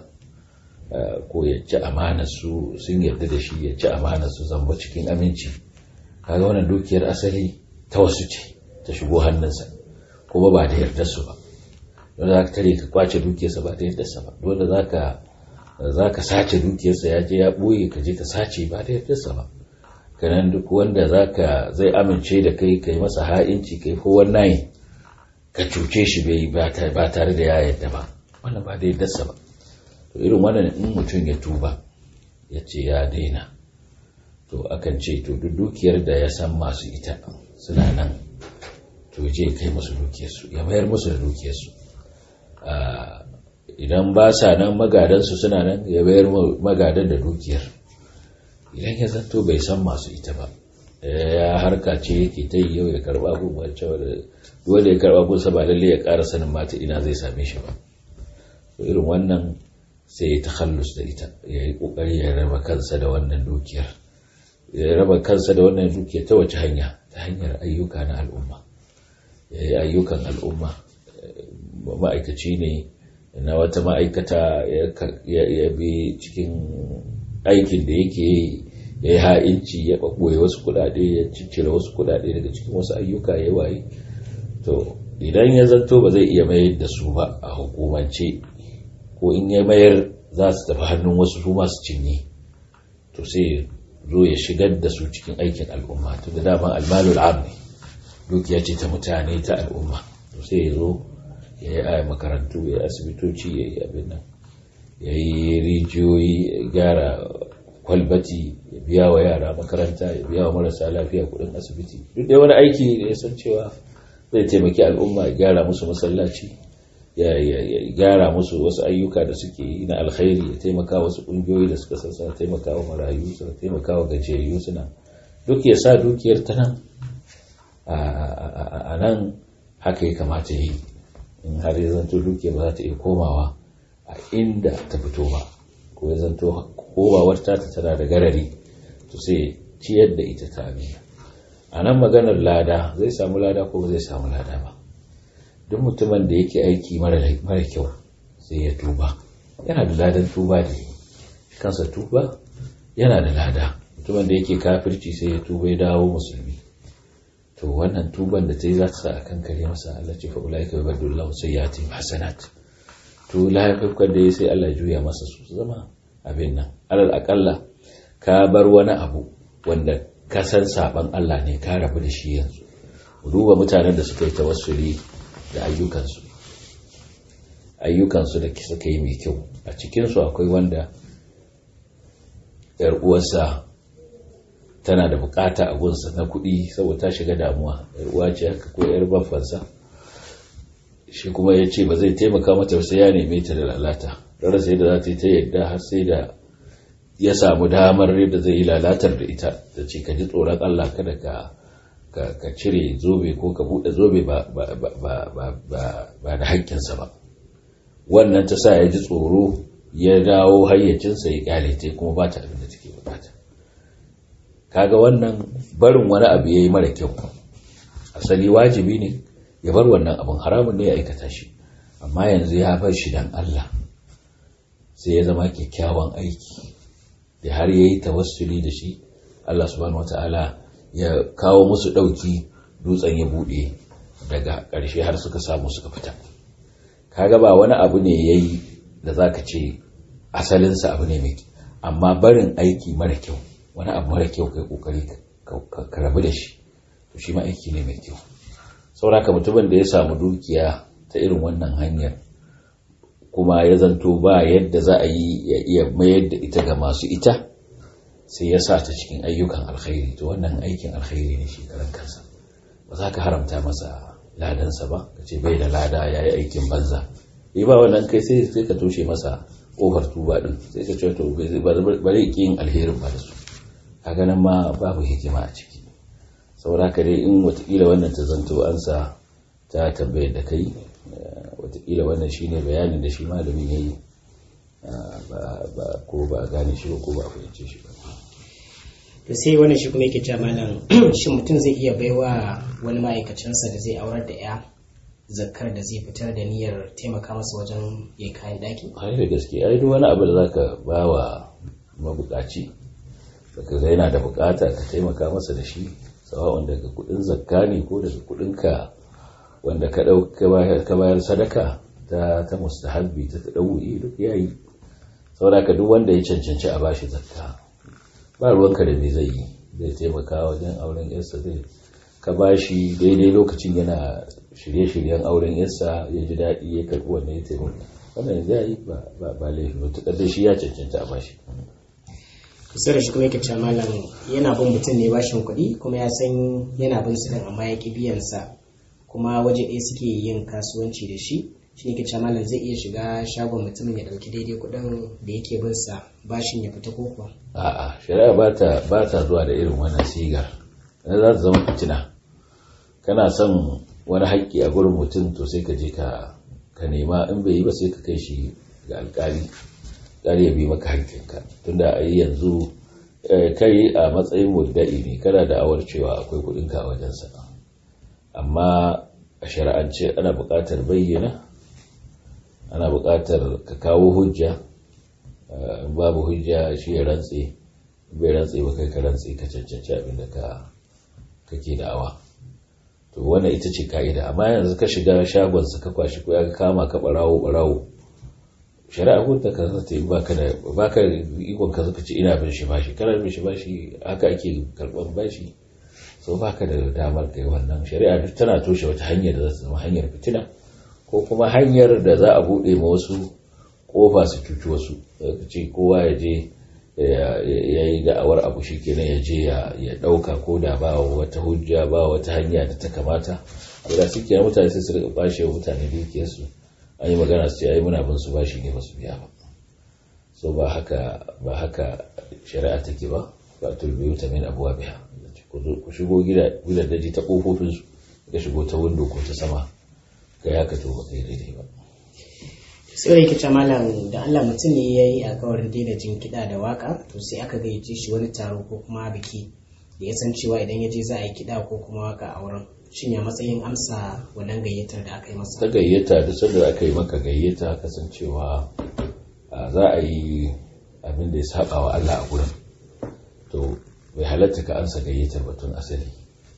ko ya ci amana su sun yarda da shi ya ci amana su zamba cikin aminci kaga wannan dukiyar asali ta wasu ce ta shigo hannunsa kuma ba da yarda su ba don za ka tare ka kwace dukiyarsa ba da yarda sa ba dole za ka za ka sace dukiyarsa ya je ya ɓoye ka je ka sace ba da yarda sa ba kanan duk wanda zaka zai amince da kai kai masa ha'inci kai ko wannan ka cuce shi bai ba tare da ya yadda ba wannan ba da yaddarsa ba to irin wannan in mutum ya tuba ya ce ya daina to akan ce to duk dukiyar da ya san masu ita suna nan to je kai musu dukiyarsu ya mayar musu da dukiyarsu idan ba sa nan magadansu suna nan ya mayar magadan da dukiyar idan ya zanto bai san masu ita ba ya harka ce yake ta yi yau ya karba gun wacce wanda ya karba gunsa ba lalle ya ƙara sanin mata ina zai same shi ba to irin wannan sai ya takhallus da ita ya yi ƙoƙari ya raba kansa da wannan dukiyar ya raba kansa da wannan dukiyar ta wace hanya ta hanyar ayyuka na al'umma ya yi ayyukan al'umma ma'aikaci ne na wata ma'aikata ya bi cikin aikin da yake ya yi ha'inci ya ɓaɓɓoye wasu kuɗaɗe ya ciccire wasu kuɗaɗe daga cikin wasu ayyuka ya waye to idan ya zanto ba zai iya mayar da su ba a hukumance ko in ya mayar za su tafi hannun wasu su masu cinye to sai zo ya shigar da su cikin aikin al'umma to da dama almalul am ne dukiya ce ta mutane ta al'umma to sai ya zo ya yi a makarantu ya yi asibitoci ya yi abin nan ya yi rijiyoyi ya gyara kwalbati ya biya wa yara makaranta ya biya wa marasa lafiya kudin asibiti duk da wani aiki da ya san cewa zai taimaki al'umma ya gyara musu masallaci ya gyara musu wasu ayyuka da suke yi na alkhairi ya taimaka wasu ƙungiyoyi da suka sassa taimaka wa marayu suna taimaka wa gajiyayyu suna duk ya sa dukiyar ta nan a nan haka ya kamata yi in har ya zanto dukiyar ba za ta iya komawa a inda ta fito ba ko ya zanto komawar ta tana da garari to sai ciyar da ita ta amina a nan maganar lada zai samu lada ko ba zai samu lada ba duk mutumin da yake aiki mara kyau sai ya tuba yana da ladan tuba da yi kansa tuba yana da lada mutumin da yake kafirci sai ya tuba ya dawo musulmi to wannan tuban da ta yi za ta sa a kan kare masa Allah ce fa'ula ka bai bada sai ya taimi hasanat to laifukan da ya sai Allah juya masa su zama abin nan alal akalla ka bar wani abu wanda ka san saban Allah ne ka rabu da shi yanzu duba mutanen da suka yi tawassuli da ayyukansu ayyukansu da suka yi mai kyau a cikinsu akwai wanda yar uwarsa tana da bukata a gunsa na kuɗi saboda ta shiga damuwa yar uwa ce haka ko yar baffansa shi kuma ya ce ba zai taimaka mata sai ya neme ta da lalata rara sai da za ta yi ta yadda har sai da ya samu damar yadda zai yi lalatar da ita da ce ka ji tsoron Allah kada ka ka cire zobe ko ka buɗe zobe ba da haƙƙinsa ba wannan ta sa ya ji tsoro ya dawo hayyacinsa ya kyale ta kuma ba ta abin da take bukata kaga wannan barin wani abu ya yi mara kyau asali wajibi ne ya bar wannan abin haramun ne ya aikata shi amma yanzu ya bar shi dan Allah sai ya zama kyakkyawan aiki da har ya yi tawassuli da shi Allah subhanahu wata'ala ya kawo musu ɗauki dutsen ya buɗe daga ƙarshe har suka samu suka fita kaga ba wani abu ne ya yi da za ka ce asalinsa abu ne mai amma barin aiki mara kyau wani abu mara kyau kai kokari ka rabu da shi to shi ma aiki ne mai kyau sauraka mutumin da ya samu dukiya ta irin wannan hanyar kuma ya zanto ba yadda za a yi ya iya mayar da ita ga masu ita sai ya sa ta cikin ayyukan alkhairi to wannan aikin alkhairi ne shi karan kansa ba za ka haramta masa ladansa ba ka ce bai da lada ya yi aikin banza yi ba wannan kai sai sai ka toshe masa ƙofar tuba ɗin sai ka ce to ba zai ƙi yin alherin ba da su a ganin ma babu hikima a ciki saboda ka dai in watakila wannan ta zanto an sa ta tambayar da kai watakila wannan shine bayanin da shi malamin ya yi ko ba a gane shi ba ko ba a fahimce shi ba to sai wannan shi kuma yake cewa malam shi mutum zai iya baiwa wani ma'aikacinsa da zai aurar da ya zakkar da zai fitar da niyyar taimaka masa wajen ya kayan daki ai da gaske ai duk wani abu da zaka ba wa mabukaci daga ga yana da bukata ka taimaka masa da shi sawa'un daga kudin zakka ne ko daga kudin ka wanda ka dauka ka bayar sadaka ta ta mustahabbi ta tadawi duk yayi saboda ka duk wanda ya cancanci a bashi zakka ba ruwanka da me zai yi zai taimaka wajen auren yarsa zai ka bashi daidai lokacin yana shirye-shiryen auren yarsa ya ji daɗi ya karɓi wannan ya taimaka wannan ya yi ba laifi ba tukar da shi ya cancanta a bashi kusa da shi kuma yake cewa malam yana bin mutum ne bashin kuɗi kuma ya san yana bin su amma ya ƙi biyan sa kuma waje ɗaya suke yin kasuwanci da shi shi ne ke cewa malam zai iya shiga shagon mutumin ya ɗauki daidai kuɗin da yake bin sa bashin ya fita ko kuwa a'a shari'a ba ta ba ta zuwa da irin wannan sigar na za ta zama fitina kana son wani haƙƙi a gurin mutum to sai ka je ka ka nema in bai yi ba sai ka kai shi ga alƙali alƙali ya bi maka haƙƙinka tunda a yi yanzu kai a matsayin mudda'i ne kana da awar cewa akwai kuɗinka a wajensa amma a shari'ance ana buƙatar bayyana ana buƙatar ka kawo hujja babu hujja shi ya rantse bai rantse ba kai ka rantse ka cancanci abin da ka kake da'awa to wannan ita ce ka'ida amma yanzu ka shiga shagon ka kwashi ko ya kama ka barawo barawo shari'a ko ta ka ta yi baka da baka ikon ka zaka ce ina bin shi bashi kana bin shi bashi haka ake karban bashi so baka da damar kai wannan shari'a duk tana toshe wata hanyar da za ta zama hanyar fitina ko kuma hanyar da za a bude ma wasu kofa su cuci wasu ka ce kowa ya je ya yi da'awar abu shi kenan ya je ya ɗauka ko da ba wata hujja ba wata hanya da ta kamata ko da suke mutane sai su rika bashe wa mutane dukiyarsu an yi magana su ce ai muna bin su bashi ne ba su biya ba so ba haka ba haka shari'a take ba ba tulbiyu ta min abuwa biya ku shigo gidan daji ta kofofin su ka shigo ta windo ko ta sama ka ya ka to ba kai daidai ba sai yake ce malam da Allah mutum ne ya yi alkawarin daina jin kiɗa da waka to sai aka gayyace shi wani taro ko kuma biki da ya san cewa idan ya je za a yi kiɗa ko kuma waka a wurin shin ya matsayin amsa wannan gayyatar da aka yi masa ta gayyata duk sanda aka yi maka gayyata kasancewa za a yi abin da ya saba wa Allah a gurin to bai halatta ka ansa gayyatar batun asali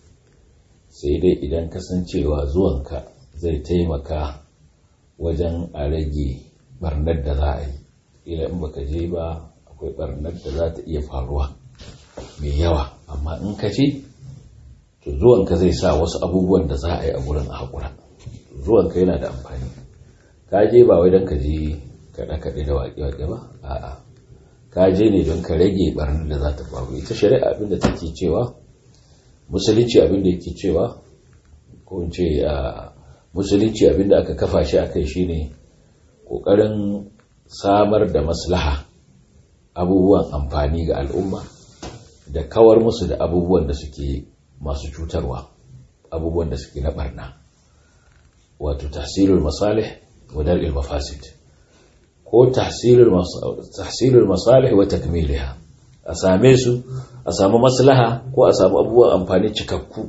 sai dai idan kasancewa zuwanka zai taimaka wajen a rage barnar da za a yi ila in baka je ba akwai barnar da za ta iya faruwa mai yawa amma in ka je to zuwanka zai sa wasu abubuwan da za a yi a wurin a haƙura zuwanka yana da amfani ka je ba wai don ka je kaɗe-kaɗe da waƙe-waƙe ba a'a ka je ne don ka rage barnar da za ta faru ita shari'a abin da take cewa musulunci abin da yake cewa ko in ce musulunci abinda aka kafa shi a kai shine kokarin samar da maslaha abubuwan amfani ga al'umma da kawar musu da abubuwan da suke masu cutarwa abubuwan da suke na barna wato tahsilul masalih wa dar'il mafasid ko tahsilul masalih wa takmiliha a same su a samu maslaha ko a samu abubuwan amfani cikakku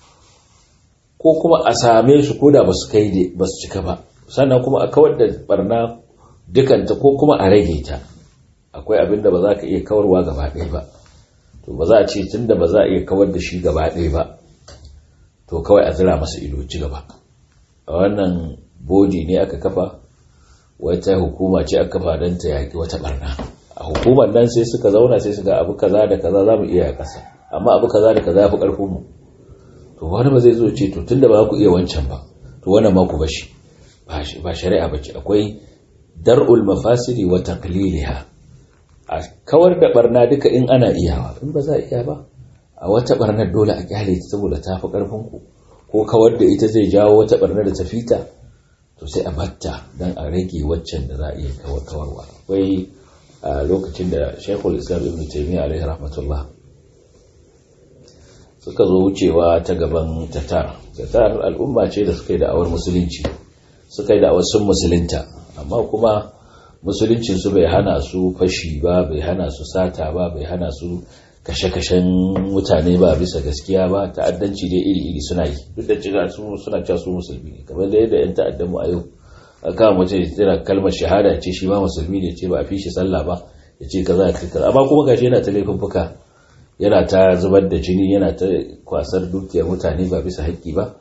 ko kuma a same su ko da ba su kai ba su cika ba sannan kuma a kawar da barna dukanta ko kuma a rage ta akwai abin da ba za ka iya kawarwa gaba ɗaya ba to ba za a ce tun da ba za a iya kawar da shi gaba ɗaya ba to kawai a zira masa ido ci gaba a wannan bodi ne aka kafa wata hukuma ce aka kafa don ta yaƙi wata barna a hukumar nan sai suka zauna sai su ga abu kaza da kaza za mu iya ƙasa amma abu kaza da kaza ya fi ƙarfin mu to wani ba zai zo ce to tunda ba ku iya wancan ba to wannan ma ku bashi ba shari'a bace akwai dar'ul mafasidi wa taqliliha a kawar da barna duka in ana iyawa in ba za a iya ba a wata barnar dole a kyale ta saboda ta fi karfin ku ko kawar da ita zai jawo wata barnar da ta fita to sai a batta dan a rage waccan da za a iya kawarwa akwai a lokacin da Sheikhul Islam Ibn Taymiyyah alaihi rahmatullah suka zo wucewa ta gaban tatar tatar al'umma ce da suka yi da'awar musulunci suka yi da'awar sun musulunta amma kuma musuluncin su bai hana su fashi ba bai hana su sata ba bai hana su kashe-kashen mutane ba bisa gaskiya ba ta'addanci dai iri-iri suna yi duk da cewa su suna cewa su musulmi ne kamar da yadda yan ta'addan mu a yau aka mace tana kalmar shahada ce shi ma musulmi ne ce ba a fi shi sallah ba ya ce kaza ya kaza amma kuma gashi yana ta laifin fuka yana ta zubar da jini yana ta kwasar dukiyar mutane ba bisa haƙƙi ba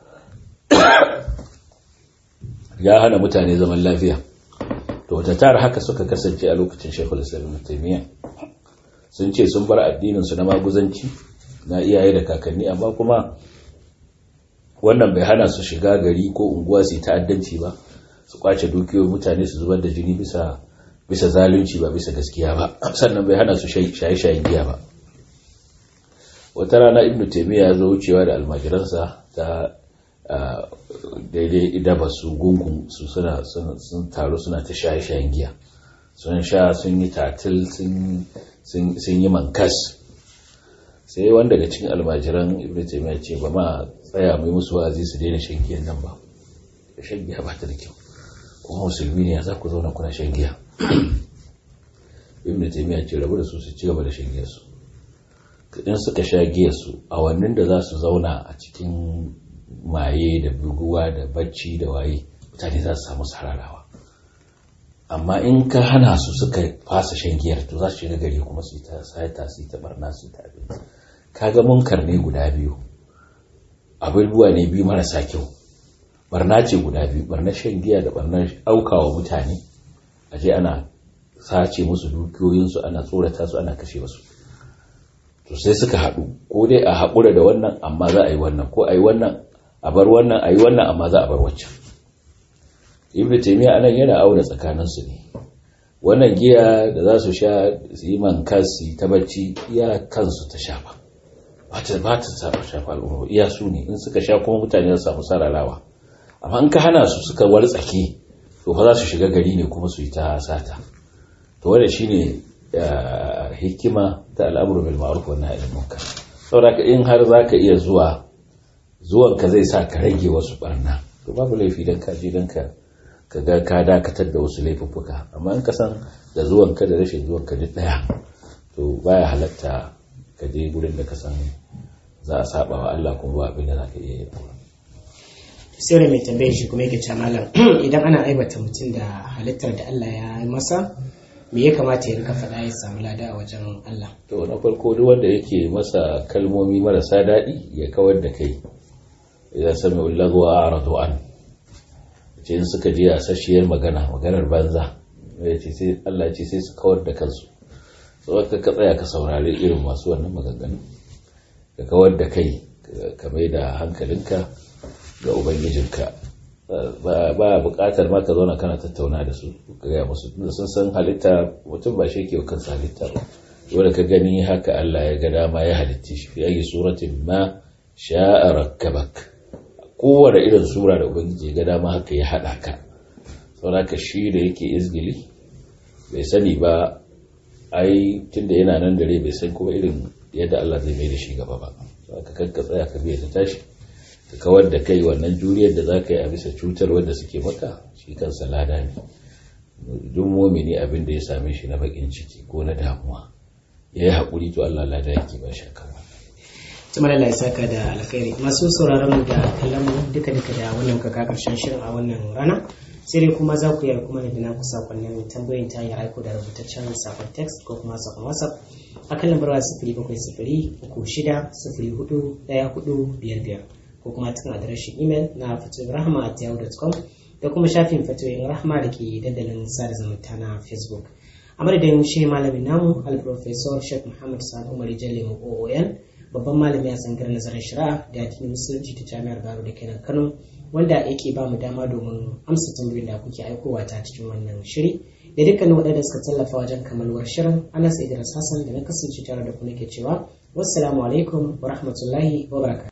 ya hana mutane zaman lafiya to ta tara haka suka kasance a lokacin shekul islam taimiyya sun ce sun bar addininsu na maguzanci na iyaye da kakanni amma kuma wannan bai hana su shiga gari ko unguwa su ta'addanci ba su kwace dukiyoyin mutane su zubar da jini bisa bisa zalunci ba bisa gaskiya ba sannan bai hana su shaye-shayen giya ba wata rana ibnu taimiyya ya zo wucewa da almajiransa ta daidai idaba su gungun su suna sun taru suna ta shaye-shayen giya sun sha sun yi tatil sun yi mankas sai wanda daga cikin almajiran ibnu taimiyya ce ba ma tsaya mai musu wa'azi su daina shan giyan nan ba shan giya ba ta da kyau kuma musulmi ne za ku zauna kuna shan giya ibnu taimiyya ce rabu da su su ci gaba da shan giyarsu in suka sha giyarsu a wannan da za su zauna a cikin maye da buguwa da bacci da waye mutane za su samu sararawa amma in ka hana su suka fasa shan giyar to za su shiga gari kuma su yi ta sayata su yi ta barna su yi ta abin kaga munkar ne guda biyu abubuwa ne biyu marasa kyau barna ce guda biyu barnar shan giya da barnar aukawa mutane a je ana sace musu dukiyoyinsu ana tsorata su ana kashe wasu to sai suka haɗu ko dai a haƙura da wannan amma za a yi wannan ko a yi wannan a bar wannan a yi wannan amma za a bar waccan ibn taymiya anan yana auna tsakaninsu ne wannan giya da za su sha su yi mankas su yi ta bacci iya kansu ta shafa ba ta shafa al'umma iya su ne in suka sha kuma mutane za su samu sararawa amma in ka hana su suka wartsake to fa za su shiga gari ne kuma su yi ta sata to wanda shine hikima ta al'amuru bil ma'ruf wa nahy anil munkar saboda in har zaka iya zuwa zuwan ka zai sa ka rage wasu barna to babu laifi dan ka je dan ka kaga ka dakatar da wasu laifuffuka amma in ka san da zuwan ka da rashin zuwan ka duk daya to baya halatta ka je gurin da ka san za a saba wa Allah kuma ba abin da zaka iya yi sai mai tambayar shi kuma yake ce malam idan ana aibata mutum da halittar da Allah ya yi masa me ya kamata ya rika faɗa ya samu lada a wajen Allah to na farko duk wanda yake masa kalmomi marasa daɗi ya kawar da kai idan sami ulagwa a aradu an ce in suka je a sashiyar magana maganar banza ya ce sai Allah ce sai su kawar da kansu sau ka tsaya ka saurari irin masu wannan maganganu ka kawar da kai ka mai da hankalinka ga ubangijinka ba bukatar ma ka zauna kana tattauna da su ka gaya musu tunda sun san halitta mutum ba shi ke kansa halitta ba wanda ka gani haka Allah ya ga dama ya halitti shi fi ayi suratin ma sha'a rakkabak kowane irin sura da ubangiji ya ga dama haka ya hada ka saboda shi da yake izgili bai sani ba ai tunda yana nan dare bai san kuma irin yadda Allah zai mai da shi gaba ba saboda kanka tsaya ka biya ta tashi ka kawar da kai wannan juriyar da za ka yi a bisa cutar wanda suke maka shi kansa lada ne duk momini abin da ya same shi na bakin ciki ko na damuwa ya yi haƙuri to Allah lada yake ba shi kawai tuma da ya saka da alkhairi masu sauraron mu da kallon mu duka duka da wannan kaka karshen shirin a wannan rana sai dai kuma za ku yi kuma da naku sakonnin tambayoyin ta hanyar aiko da rubutaccen sakon text ko kuma sakon whatsapp a kan lambar sifiri bakwai sifiri uku shida sifiri hudu ɗaya hudu biyar biyar ko kuma cikin adireshin imel na fatoyin rahama at yahoo.com da kuma shafin fatoyin rahama da ke dandalin sada zumunta na facebook a madadin shi malamin namu alprofesor sheikh muhammad sa'ad umar jalle mu oon babban malami a tsangar nazarin shari'a da addinin musulunci ta jami'ar baro da kenan kano wanda yake ba mu dama domin amsa tambayoyin da kuke aikowa ta cikin wannan shiri da dukkanin waɗanda suka tallafa wajen kammaluwar shirin anas idris hassan da na kasance tare da ku nake cewa wassalamu alaikum wa rahmatullahi wa barakatuh